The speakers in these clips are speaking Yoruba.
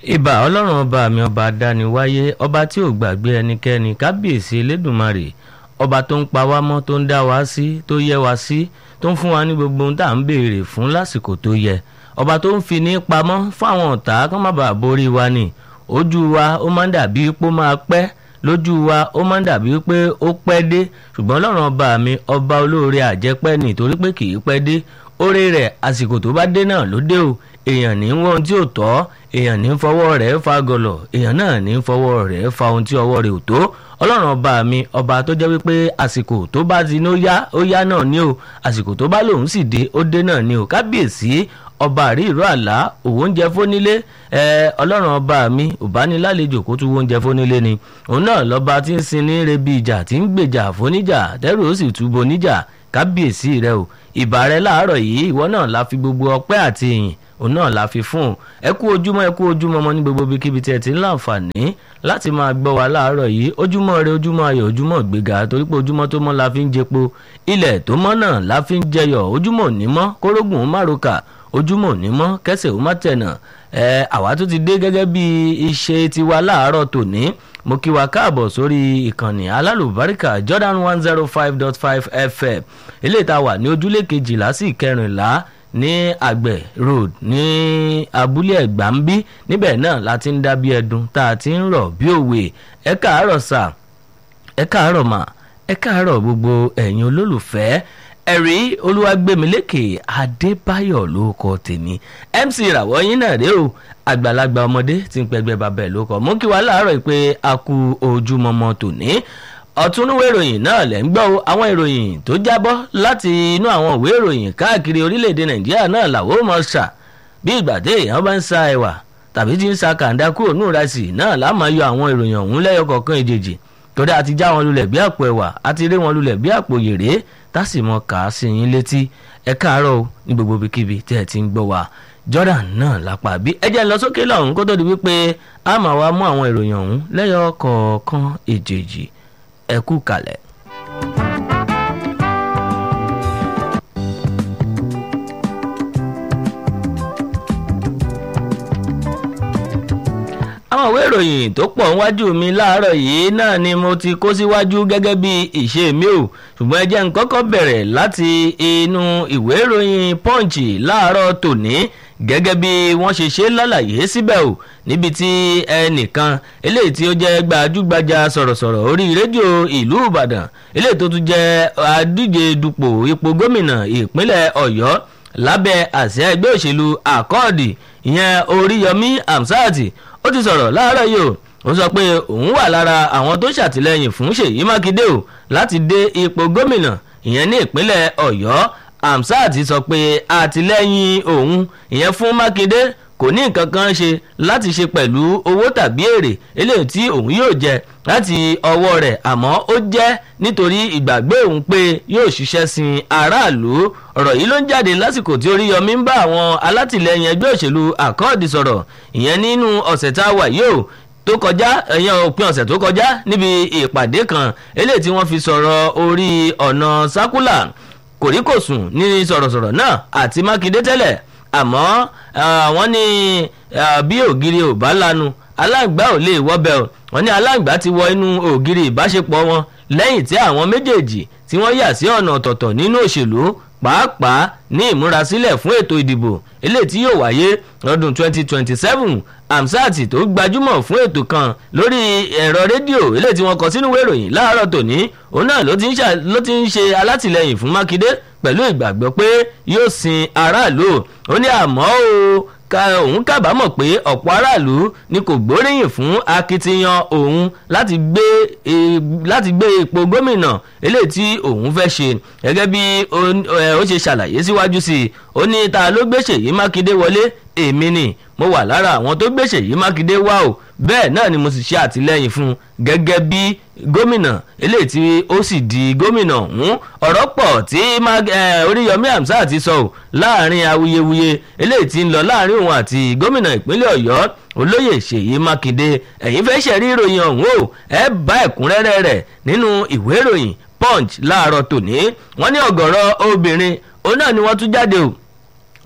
ìbà ọlọ́run ọba mi ọba dániwáyé ọba tí ò gbàgbé ẹnikẹ́ni kábíyèsí elédùnmarè ọba tó ń pa wá mọ́ tó ń dá wá sí tó yẹ wá sí tó ń fún wa ní gbogbo ohun tá à ń béèrè fún lásìkò tó yẹ ọba tó ń fi ní pamọ́ fún àwọn ọ̀tá kán má bàa borí wa ni ojú wa ó máa ń dàbí pé ó máa pẹ́ lójú wa ó máa ń dàbí pé ó pẹ́ dé ṣùgbọ́n ọlọ́run ọba mi ọba olóore àjẹpẹ́ ni torí pé kì í pẹ́ dé oore rẹ̀ àsìkò tó bá dé náà ló dé o èèyàn ní wọ́n tí ò tọ́ èèyàn ní fọwọ́ rẹ̀ fa gọlọ̀ èèyàn náà ní fọwọ́ rẹ̀ fa ohun tí ọwọ́ rẹ̀ ò tó ọlọ́run ọba mi ọba tó jẹ́ wípé àsìkò tó bá ti ní ó yá ó yá náà ní o àsìkò tó bá lòun sì dé ó dé náà ní o kábíyèsí ọba àrí ìró àlá òwò oúnjẹ fónílé ẹ ọlọ́run ọba mi òbánilálejò kó tún oúnjẹ fónílé ni òun náà lọ́ba tí ń sin ní rebi ìjà tí ń gbèjà fóníjà tẹ́rù ó sì túbọ̀ níjà kábíyèsí rẹ o ìbà rẹ láàárọ̀ yìí ìwọ náà la fi gbogbo ọpẹ́ àti ìyìn òun náà la fi fún un ẹ kú ojúmọ́ ẹ kú ojúmọ́ ọmọ ní gbogbo ibikíbi tí ẹ ti ń láǹfààní láti máa gbọ́ wa láàárọ̀ yìí ojúmọ́ rẹ ojúmọ́ ayọ̀ ojúmọ́ gbéga torí pé ojúmọ́ tó mọ́ la fi ń jẹpo ilẹ̀ tó mọ́ náà la fi ń jẹyọ̀ ojúmọ́ òní mọ́ kórógùn ó má roka ojúmọ́ òní mọ́ kẹsẹ̀ ó má tẹ̀nà ẹ àwa tó ti dé gẹ́gẹ́ bí iṣẹ́ tiwa láàárọ̀ tòní mo kí wa káàbọ̀ sórí ìkànnì alálùbáríkà Jordan one zero five dot five FM eléyìí tá a wà ní ojúlé kejìlá sí ìkẹrìnlá ní àgbẹ̀ road ní abúlé ẹ̀gbá ń bí níbẹ̀ náà la ti ń dá bí ẹdun tá a ti ń rọ̀ bí òwe ẹ káàárọ̀ sà ẹ káàárọ̀ mà ẹ káàárọ̀ gbogbo ẹ̀yin olólùfẹ́ ẹ̀rí olúwàgbẹ̀mílẹ́kè adébáyọ̀ ló kọ tèmi mc ìràwọ̀ yín náà rèé o àgbàlagbà ọmọdé tí ń pẹgbẹ́ bàbá ẹ̀ ló kọ mú kí wàá láàárọ̀ pé a kú ojúmọmọ tòní ọ̀túnúwé ìròyìn náà lẹ̀ ń gbọ́ o àwọn ìròyìn tó jábọ́ láti inú àwọn ìwé ìròyìn káàkiri orílẹ̀-èdè nàìjíríà náà làwọn ò mọ̀ ṣà bí ìgbà tí èèyàn bá ń sa ẹ̀wà tàbí tí ń sa kàńdá kúrò ní ìrẹsì náà láàmú yọ àwọn ìròyìn ọ̀hún lẹ́yọ kọ̀ọ̀kan ìjèjì torí a ti já wọn lulẹ̀ bí àpò ẹ̀wà a ti rí wọn lulẹ̀ bí àpò yèrè tásì mọ kà á sí yín létí ẹ káàárọ̀ o ní gbogbo ibikíbi tẹ́ ẹ ti ń gbọ́ wa Jordan náà lápá bí ẹ jẹ́ ń lọ sókè lọ́hùn kó tó di wípé a máa wá mú àwọn ìròyìn ọ̀hún lẹ́yọ kọ̀ọ̀kan ìjèjì ẹ kú kalẹ̀. àwọn ìwé ìròyìn tó pọ̀ níwájú mi láàárọ̀ yìí náà ni mo ti kó síwájú gẹ́gẹ́ bí ìṣe mi ò ṣùgbọ́n ẹ jẹ́ n kọ́kọ́ bẹ̀rẹ̀ láti inú ìwé ìròyìn punch láàárọ̀ tòní gẹ́gẹ́ bí wọ́n ṣe ṣe lálàyé síbẹ̀ o níbi tí ẹnìkan eléyìí tí ó jẹ́ gbajúgbajà sọ̀rọ̀sọ̀rọ̀ orí rédíò ìlú ìbàdàn eléyìí tó tún jẹ́ adíje dupò ipò gómìnà ìpínlẹ̀ ọ̀yọ́ lábẹ́ àsíá ẹgbẹ́ òṣèlú àkọọ̀dì ìyẹn oríyọmí amsati ó ti sọ̀rọ̀ láàárọ̀ yìí o ó sọ pé òun wà lára àwọn tó ṣàtìlẹ́yìn fún ṣèyí mákindé o láti dé ipò gómìnà ìyẹn ní ìpínlẹ̀ ọ̀yọ́ amsat sọ pé àtìlẹ́yìn òun ìyẹn fún mákindé kò ní nǹkan kan ṣe láti ṣe pẹ̀lú owó tàbí èrè eléyìí tí òun yóò jẹ láti ọwọ́ rẹ̀ àmọ́ ó jẹ́ nítorí ìgbàgbé òun pé yóò ṣiṣẹ́ sin aráàlú ọ̀rọ̀ yìí ló ń jáde lásìkò tí Oríyọmí ń bá àwọn alátìlẹyìn ẹgbẹ́ òṣèlú àkọọ́dì sọ̀rọ̀ ìyẹn nínú ọ̀sẹ̀ tá a wà yìí o tó kọjá ẹ̀yàn òpin ọ̀sẹ̀ tó kọjá níbi ìpàdé kan eléyìí tí wọ́n fi sọ̀rọ̀ orí ọ̀nà sákúlà kòríkòsùn ní sọ̀rọ̀sọ̀rọ̀ náà àti Mákindé tẹ́lẹ̀ àmọ́ wọ́n ní bí ògiri ò bá lanu aláǹgbá ò lè wọ́bẹ̀ o wọ́n ní aláǹgbá ti wọ inú ògiri ìbáṣepọ̀ wọn lẹ́yìn tí àwọn méjèèjì tí wọ́n yà sí ọ̀nà ọ̀tọ̀ọ̀tọ̀ nínú òṣèlú pàápàá ní ìmúrasílẹ̀ fún ètò ìdìbò eléyìí tí yóò wáyé lọ́dún 2027 amsat tó gbajúmọ̀ fún ètò kan lórí ẹ̀rọ rédíò eléyìí tí wọ́n kọ sínú ìròyìn láàárọ̀ tòní òun náà ló ti ń ṣe alátìlẹyìn fún mákindé pẹ̀lú ìgbàgbọ́ pé yóò sin aráàlú ó ní àmọ́ o òun kábàámọ̀ pé ọ̀pọ̀ aráàlú ni kò gbóríyìn fún akitiyan òun láti gbé láti gbé ipò gómìnà eléyìí tí òun fẹ́ ṣe gẹ́gẹ́ bí ó ṣe ṣàlàyé síwájú sí i ó ní ta ló gbé Ṣèyí Mákindé wọlé èmi ni mo wà lára àwọn tó gbé Ṣèyí Mákindé wá o bẹ́ẹ̀ náà ni mo sì ṣe àtìlẹ́yìn fún un gẹ́gẹ́ bí gómìnà eléyìí tí ó sì di gómìnà ọ̀hún ọ̀rọ̀ pọ̀ tí Oríyọmí Hamzat ti sọ ò láàrin awuyewuye eléyìí tí ń lọ láàrin òun àti gómìnà ìpínlẹ̀ Ọ̀yọ́ olóyè Ṣèyí Mákindé ẹ̀yin fẹ́ ṣẹ̀rí ìròyìn ọ̀hún o ẹ bá ẹ̀kúnrẹ́rẹ́ rẹ̀ nínú ìwé ìròyìn Punch láàárọ̀ tòní wọ́n ní ọ̀gọ̀rọ̀ obìnrin òun náà ni wọ́n tún jáde o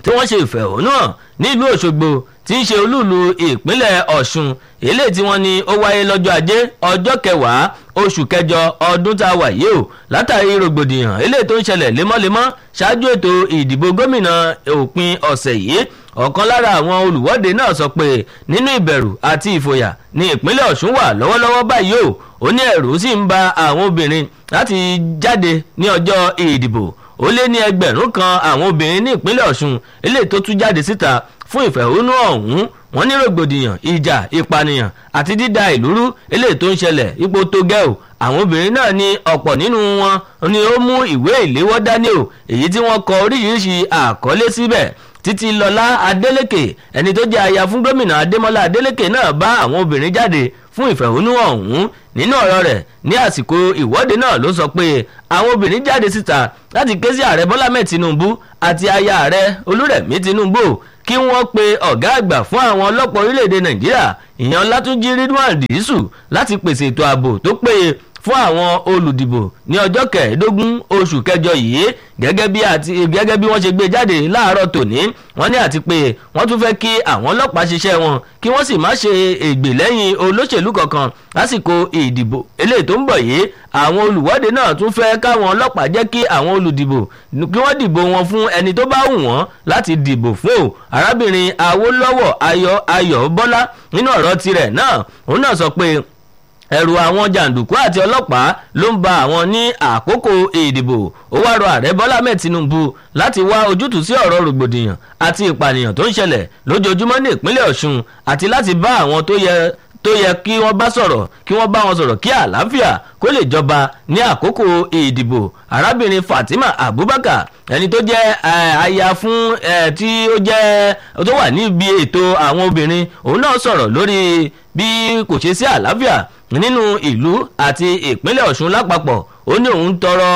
tí wọ́n ṣe ìfẹ̀hónú hàn nílùú Òṣogbo tí ń ṣe olúùlú ìpínlẹ̀ Ọ̀ṣun eléyìí tí wọ́n ní ó wáyé lọ́jọ́ ajé ọjọ́ kẹwàá oṣù kẹjọ ọdún tá a wà yìí o látàrí rògbòdìyàn eléyìí tó ń ṣẹlẹ̀ lemọ́lemọ́ ṣáájú ètò ìdìbò gómìnà òpin ọ̀sẹ̀ yìí ọ̀kan lára àwọn olùwọ́de náà sọ pé nínú ìbẹ̀rù àti ìfòyà ní ìpínlẹ̀ Ọ̀ṣun wà lọ́wọ́lọ́wọ́ báyìí o ó ní ẹ̀rù sì ń ba àwọn obìnrin láti jáde ní ọjọ́ ìdìbò ó lé ní ẹgbẹ̀rún kan àwọn obìnrin ní ìpínlẹ̀ Ọ̀ṣun eléyìí tó tún jáde síta fún ìfẹ̀hónú ọ̀hún wọ́n ní rògbòdìyàn ìjà ìpànìyàn àti dídà ìlú rú eléyìí tó ń ṣẹlẹ̀ ipò tó gẹ́ o àwọn obìnrin náà ní ọ̀pọ̀ nínú wọn ni ó mú ìwé ìléwọ́ dání o èyí tí wọ́n kọ oríṣiríṣi àkọlé síbẹ̀ títí lọ́lá adélèké ẹni tó jẹ́ aya fún gómìnà adémọ́lá adélèké náà bá àwọn obìnrin jáde fún ìfẹ̀hónú ọ̀hún nínú ọ̀rọ̀ rẹ̀ ní àsìkò ìwọ́de náà ló sọ pé àwọn obìnrin jáde síta láti ké sí ààrẹ bọ́lá mẹ́ẹ̀ tinubu àti aya ààrẹ olúrẹ̀mí tinubu kí wọ́n pe ọ̀gá àgbà fún àwọn ọlọ́pàá orílẹ̀-èdè nàìjíríà ìyẹn ọlátúnjí ridwan dísù láti pèsè ètò ààbò tó péye fún àwọn olùdìbò ní ọjọ́ kẹẹ̀ẹ́dógún oṣù kẹjọ yìí gẹ́gẹ́ bí àti gẹ́gẹ́ bí wọ́n ṣe gbé jáde láàárọ̀ tòní wọ́n ní àti pé wọ́n tún fẹ́ kí àwọn ọlọ́pàá ṣiṣẹ́ wọn kí wọ́n sì má ṣe ègbè lẹ́yìn olóṣèlú kankan lásìkò ìdìbò eléyìí tó ń bọ̀ yìí àwọn olùwọ́de náà tún fẹ́ káwọn ọlọ́pàá jẹ́ kí àwọn olùdìbò kí wọ́n dìbò wọn fún ẹni tó bá wù wọ́n láti dìbò fún o arábìnrin awólọ́wọ̀ ayọ̀ ayọ̀ bọ́lá nínú ọ̀rọ̀ tirẹ̀ náà òun náà sọ pé ẹ̀rù àwọn jàǹdùkú àti ọlọ́pàá ló ń ba àwọn ní àkókò ìdìbò ó wá rọ ààrẹ bọ́lá mẹ́ẹ̀ tinubu láti wá ojútùú sí ọ̀rọ̀ rògbòdìyàn àti ìpànìyàn tó ń ṣẹlẹ̀ lójoojúmọ́ ní ìpínlẹ̀ ọ̀ṣun àti láti bá àwọn tó yẹ tó yẹ kí wọ́n bá sọ̀rọ̀ kí wọ́n bá wọn sọ̀rọ̀ kí àlàáfíà kó lè jọba ní àkókò ìdìbò arábìnrin fatima abubakar ẹni tó jẹ́ aya fún tí ó jẹ́ tó wà níbi ètò àwọn obìnrin òun náà sọ̀rọ̀ lórí bí kò ṣe sí àlàáfíà nínú ìlú àti ìpínlẹ̀ ọ̀ṣun lápapọ̀ ó ní òun tọrọ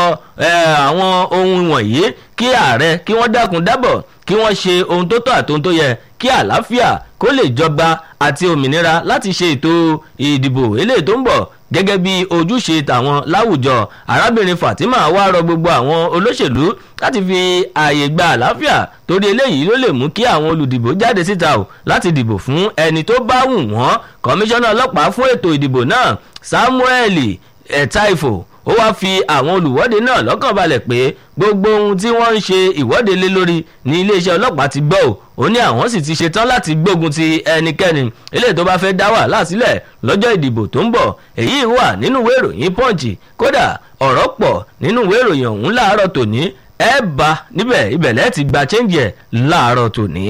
àwọn ohun wọ̀nyí kí ààrẹ kí wọ́n dákun dábọ̀ kí wọ́n ṣe ohun tó tọ́ àti ohun tó yẹ kí àlàáfíà kó lè jọba àti òmìnira láti ṣe ètò ìdìbò eléyìí tó ń bọ̀ gẹ́gẹ́ bí ojúṣe tàwọn láwùjọ arábìnrin fatima wá rọ gbogbo àwọn olóṣèlú láti fi ààyè gba àlàáfíà torí eléyìí ló lè mú kí àwọn olùdìbò jáde síta o láti dìbò fún ẹni tó bá wù wọ́n kọmíṣánná ọlọ́pàá fún ètò ìdìbò náà samuel ẹ̀taifo ó wáá fi àwọn olùwọ́de náà lọ́kàn balẹ̀ pé gbogbo ohun tí wọ́n ń ṣe ìwọ́de lé lórí ní iléeṣẹ́ ọlọ́pàá ti gbọ́ ò ó ní àwọn sì ti ṣetán láti gbógun ti ẹnikẹ́ni eléyìí tó bá fẹ́ dá wàhálà sílẹ̀ lọ́jọ́ ìdìbò tó ń bọ̀ èyí wà nínú ìwé ìròyìn punch kódà ọ̀rọ̀ pọ̀ nínú ìwé ìròyìn ọ̀hún láàárọ̀ tòní ẹ bá níbẹ̀ ibẹ̀ lẹ́ẹ̀ ti gba chẹ́ǹjì ẹ̀ láàárọ̀ tòní.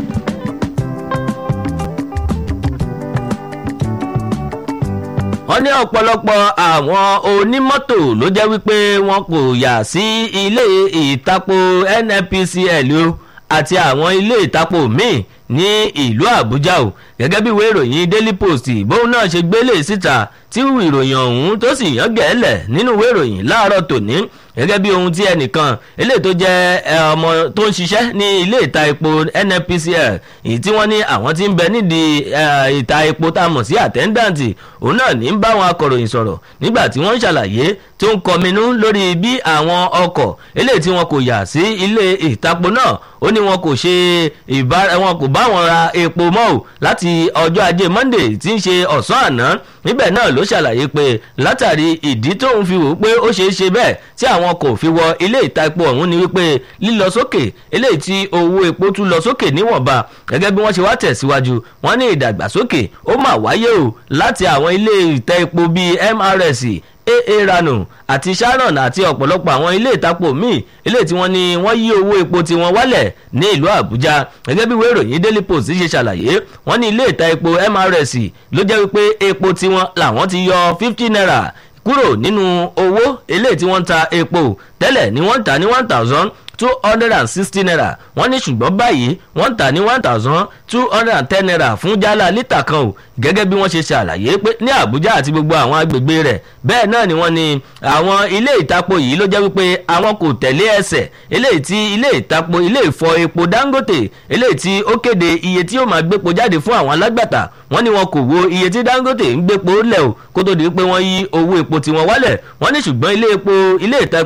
wọ́n ní ọ̀pọ̀lọpọ̀ àwọn onímọ́tò ló jẹ́ wípé wọn kò yà sí ilé ìtapo nnpcl o àti àwọn ilé ìtapo míì ní ìlú àbújá o gẹ́gẹ́ bí ìwé ìròyìn daily post bóun náà ṣe gbélé síta tí ìròyìn ọ̀hún tó sì yàn gẹ́lẹ̀ nínú ìwé ìròyìn láàárọ̀ tòní gẹ́gẹ́ bí ohun tí ẹnìkan eléyìí tó jẹ́ ọmọ tó ń ṣiṣẹ́ ní ilé ìta epo nnpcl èyí tí wọ́n ní àwọn tí ń bẹ nídìí ìta epo tá a mọ̀ sí àtẹ́ńdàǹtì òun náà ní ń bá àwọn akọ̀ròyìn sọ̀rọ̀ nígbà tí wọ́n ń ṣàlàyé tó ń kọminú lórí bí àwọn ọkọ̀ eléyìí tí wọn kò yà sí ilé ìtapo náà ó ní wọn kò ṣe ìbára wọn kò bá wọn ra epo mọ́ ò láti ọjọ́ ajé monday tí ń ṣe ọ̀sán àná níbẹ̀ náà ló ṣàlàyé pé látàrí ìdí tóun fi wò ó pé ó ṣeé ṣe bẹ́ẹ̀ tí àwọn kò fi wọ ilé ìta epo ọ̀hún ni wípé lílọ sókè eléyìí tí owó epo tún lọ sókè níwọ̀nba gẹ́gẹ́ bí wọ́n ṣe wá tẹ̀síwájú wọ́n ní ìdàgbàsókè ó mà wáyé o láti àwọn ilé ìta epo bíi mrs aa rano àti sharon àti ọ̀pọ̀lọpọ̀ àwọn ilé ìtapo míì ilé tí wọ́n ní wọ́n yí owó epo tiwọn wálẹ̀ ní ìlú àbújá gẹ́gẹ́ bí ìwé ìròyìn daily post ṣe ṣàlàyé wọ́n ní ilé ìta epo mrs ló jẹ́ wípé epo tiwọn làwọn ti yọ fifty naira kúrò nínú owó eléyìí tí wọ́n ń ta epo tẹ́lẹ̀ ni wọ́n ń tà ní one thousand two hundred and sixty naira wọ́n ní ṣùgbọ́n báyìí wọ́n ń tà ní one thousand two hundred and ten naira fún jálá lítà kan o gẹ́gẹ́ bí wọ́n ṣe ṣàlàyé pé ní àbújá àti gbogbo àwọn agbègbè rẹ̀ bẹ́ẹ̀ náà ni wọ́n ní àwọn ilé ìtapo yìí ló jẹ́ wípé àwọn kò tẹ̀lé ẹsẹ̀ eléyìí tí ilé ìtapo ilé ìfọ epo dangote eléyìí tí ó kéde iye tí yóò máa gbépo jáde fún àwọn alágbàtà wọ́n ní wọn kò wo iye tí dangote ń gbépo lẹ̀ o kó tó di pé wọ́n yí owó epo tiwọn wálẹ̀ wọ́n ní ṣùgbọ́n ilé epo ilé ìtapo nnp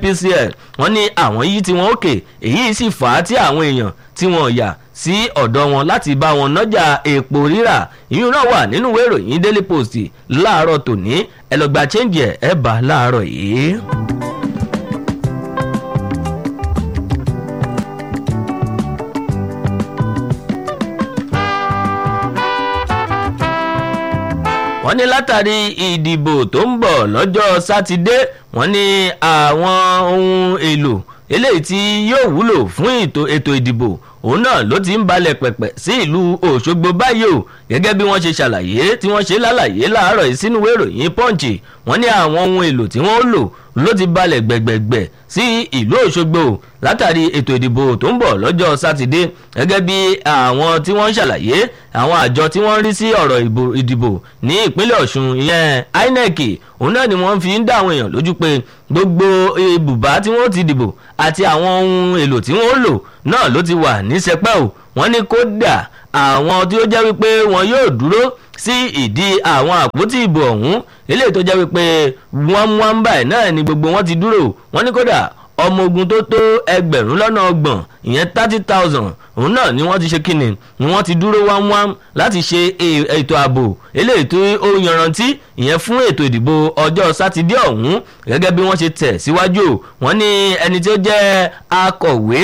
nnpcl wọ́n ní àwọn yìí tí wọ́n òkè èyí sì fà á tí àwọn èèyàn tí wọ́n yà sí ọ̀dọ̀ wọn láti bá wọn nájà epo rírà ìyún náà wà nínú ìwé ìròyìn daily post láàárọ̀ tòní ẹ lọ gba change ẹ̀ ẹ̀ bá láàárọ̀ yìí. wọ́n ní látàrí ìdìbò tó ń bọ̀ lọ́jọ́ sátidé wọ́n ní àwọn ohun èlò eléyìí tí yóò wúlò fún ètò ìdìbò òun náà ló ti ń balẹ̀ pẹ̀pẹ̀ sí ìlú òṣogbo báyìí o gẹ́gẹ́ bí wọ́n ṣe ṣàlàyé tí wọ́n ṣe lálàyé láàárọ̀ yìí sínú ìròyìn punch wọ́n ní àwọn ohun èlò tí wọ́n lò ló ti balẹ̀ gbẹ̀gbẹ̀gbẹ̀ sí ìlú òṣogbo látàrí ètò ìdìbò tó ń bọ̀ lọ́jọ́ sátidé gẹ́gẹ́ bí àwọn tí wọ́n ń ṣàlàyé àwọn àjọ tí wọ́n ń rí sí ọ̀rọ̀ ìdìbò ní ìpínlẹ̀ ọ̀ṣun ìyẹn inec òun náà ni wọ́n fi ń dá àwọn èèyàn lójú pé gbogbo ibùbá tí wọ́n ti dìbò àti àwọn ohun èlò tí wọ́n lò náà ló ti wà ní sẹpẹ́ o wọ́n ní kódà àwọn tí ó jẹ́ wípé wọn yóò dúró sí ìdí àwọn àpótí ìbò ọ̀hún eléyìí tó jẹ́ wípé wọ́n mú wọn báyìí náà ni gbogbo wọn ti dúró wọ́n ní kódà ọmọ ogun tó tó ẹgbẹ̀rún lọ́nà ọgbọ̀n ìyẹn thirty thousand òun náà ni wọ́n ti ṣe kíni ni wọ́n ti dúró wámwám láti ṣe ètò ààbò eléyìí tó ó yanrantí ìyẹn fún ètò ìdìbò ọjọ́ sátidé ọ̀hún gẹ́gẹ́ bí wọ́n ṣe tẹ̀ síwájú wọ́n ní ẹni tí ó jẹ́ akọ̀wé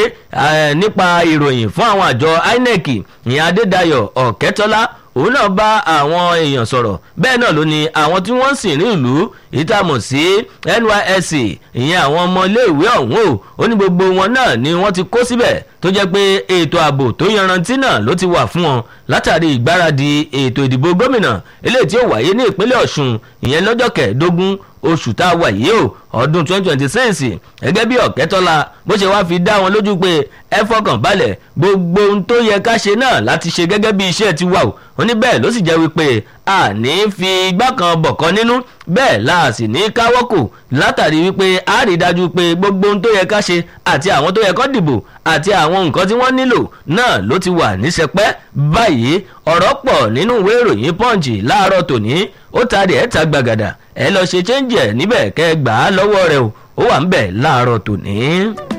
nípa ìròyìn fún àwọn àjọ inec ìyẹn adédayọ̀ ọ̀kẹ́tọ́lá òun náà bá àwọn èèyàn sọ̀rọ̀ bẹ́ẹ̀ náà ló ní àwọn tí wọ́n ń sìn ní ìlú ìtàmọ̀ sí nysc ìyẹn àwọn ọmọ iléèwé ọ̀hún o ó ní gbogbo wọn náà ni wọ́n ti kó síbẹ̀ tó jẹ́ pé ètò ààbò tó yanrantí náà ló ti wà fún wọn látàrí ìgbáradì ètò ìdìbò gómìnà eléyìí tí ó wáyé ní ìpínlẹ̀ ọ̀ṣun ìyẹn lọ́jọ́ kẹẹ̀ẹ́dógún oṣù tá a wà yìí o ọdún 2026 gẹ́gẹ́ bí ọ̀kẹ́tọ́lá bó ṣe wá fi dá wọn lójú pé ẹ fọkàn balẹ̀ gbogbo ohun tó yẹ ká ṣe náà láti ṣe gẹ́gẹ́ bí iṣẹ́ ti wà o ó ní bẹ́ẹ̀ ló sì jẹ́ wípé a ní fi igbá kan bọ̀kan nínú bẹ́ẹ̀ la sì ní káwọ́kò látàrí wípé a rí dájú pé gbogbo ohun tó yẹ ká ṣe àti àwọn tó yẹ kó dìbò àti àwọn nǹkan tí wọ́n nílò náà ló ti wà ní sẹpẹ́ báyìí ọ̀rọ̀ pọ̀ nínú ìwé ìròyìn punch láàárọ̀ tòní ó ta rẹ̀ ẹ́ ta gbàgàdà ẹ lọ ṣe chẹ́ńjì ẹ̀ níbẹ̀ kẹ́ ẹ gbà á lọ́wọ́ rẹ o ó wà ń bẹ̀ láàárọ̀ tòní.